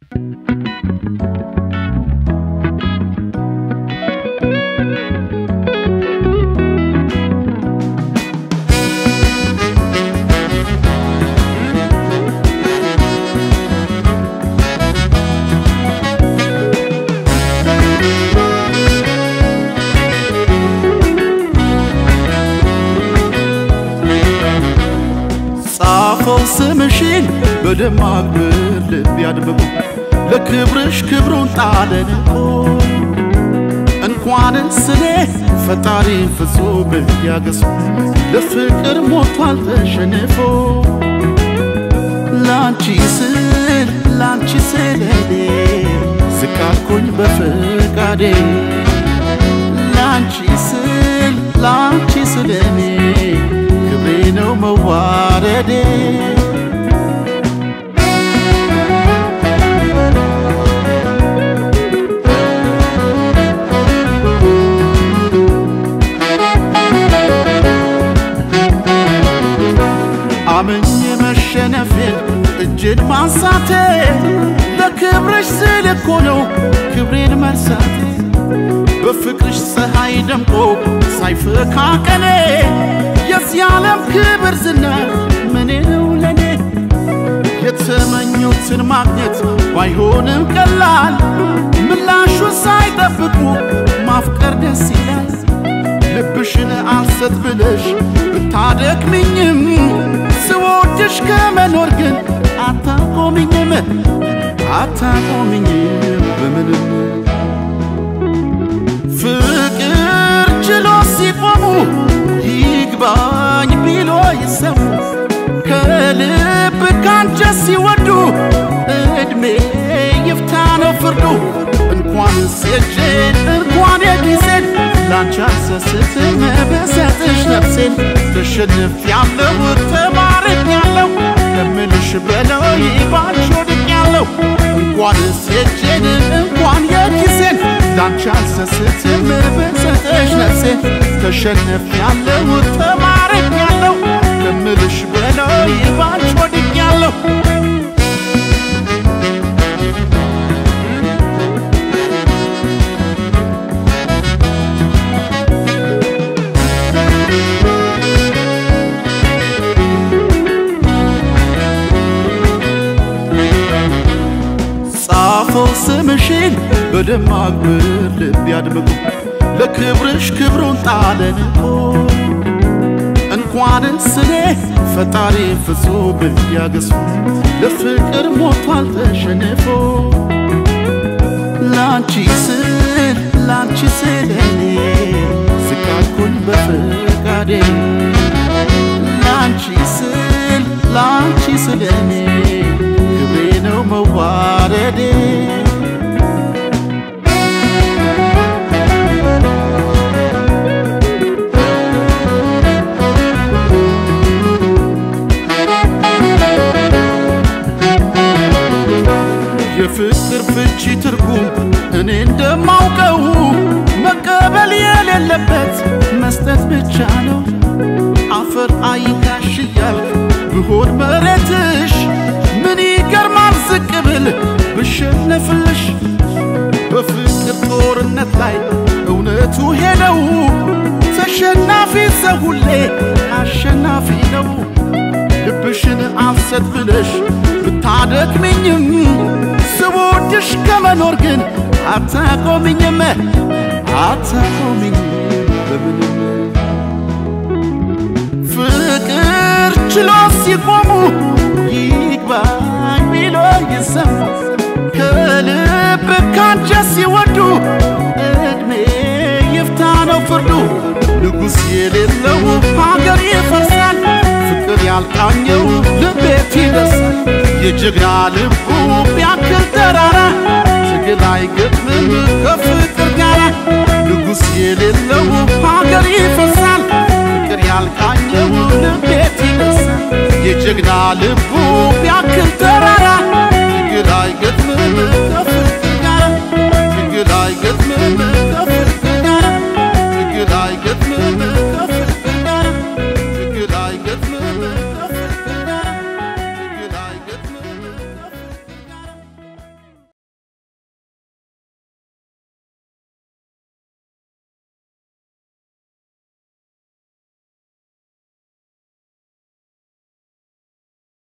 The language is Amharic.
ጻፈው ስምሽን በደማቅ ብር ልብ ያድምቁ ለክብርሽ ክብሩን ጣለን እኮ እንኳንስ እኔ ፈጣሪ ፍጹም ያገሱ ለፍቅር ሞቷል ተሸንፎ ላንቺ ስል ላንቺ ስል እኔ ዝቅ አልኩኝ በፍቃዴ ላንቺ ስል ላንቺ ስል እኔ ክብሬ ነው መዋረዴ አምኜ መሸነፌን እጅን ማንሳቴ ለክብርሽ ስል እኮ ነው ክብሬን መርሳቴ በፍቅርሽ ፀሐይ ደምቆ ሳይፈካ ቀኔ የዚህ ዓለም ክብር ዝና ምኔ ነው ለኔ የተመኙትን ማግኘት ባይሆንም ቀላል ምላሹን ሳይጠብቁ ማፍቀር ደስ ይላል ልብሽን አልሰጥ ብለሽ ብታደክምኝም ስወድሽ ከመኖር ግን አታቆምኝም አታቆምኝም በምንም ፍቅር ችሎ ሲቆሙ ይግባኝ ቢሎ ይሰሙ ከልብ ካንጀት ሲወዱ እድሜ ይፍታ ነው ፍርዱ እንኳን ሴጄን እንኳን የጊዜን ላንቺ አልሰስትም በሰጥሽ ነፍሴን ተሸንፍ ያለው ተማርክ ያለው ከምልሽ በላይ ባንቺ ወድቅ ያለው እንኳን ሴጄን እንኳን የጊዜን ላንቺ አልሰስትም በሰጥሽ ነፍሴን ተሸንፍ ያለው ተማርክ ያለው ከምልሽ በላይ ባንቺ ወድቅ ያለው ጻፈው ስምሽን በደማቅ ብር ልብ ያድምቁ ለክብርሽ ክብሩን ጣለን እኮ እንኳንስ እኔ ፈጣሪ ፍጹም ያገሱ ለፍቅር ሞቷል ተሸንፎ ላንቺ ስል ላንቺ ስል እኔ ዝቅ አልኩኝ በፍቃዴ ላንቺ ስል ላንቺ ስል እኔ ክብሬ ነው መዋረዴ የፍቅር ፍቺ ትርጉም እኔ እንደማውቀው መቀበል የሌለበት መስጠት ብቻ ነው። አፈር አይካሽ እያልክ ብሆን መሬትሽ ምን ይገርማል ዝቅ ብል ብሸነፍልሽ በፍቅር ጦርነት ላይ እውነቱ ሄደው ተሸናፊ ሰው ሁሌ አሸናፊ ነው። ልብሽን አልሰጥ ብለሽ ብታደክምኝም ስወድሽ ከመኖር ግን አታቆምኝም አታቆምኝም በምንም ፍቅር ችሎ ሲቆሙ ይግባኝ ቢሎ ይሰሙ ከልብ ካንጀት ሲወዱ እድሜ ይፍታ ነው ፍርዱ ንጉሥ የሌለው ሀገር ይፈርሳል ፍቅር ያልቃኘው ልቤት ይደርሳል የጀግና ልቡ ቢያክል ተራራ ትግል አይገጥምም ከፍቅር ጋራ ንጉሥ የሌለው ሀገር ይፈርሳል ፍቅር ያልቃኘው ልቤት ይደርሳል የጀግና ልቡ ቢያክል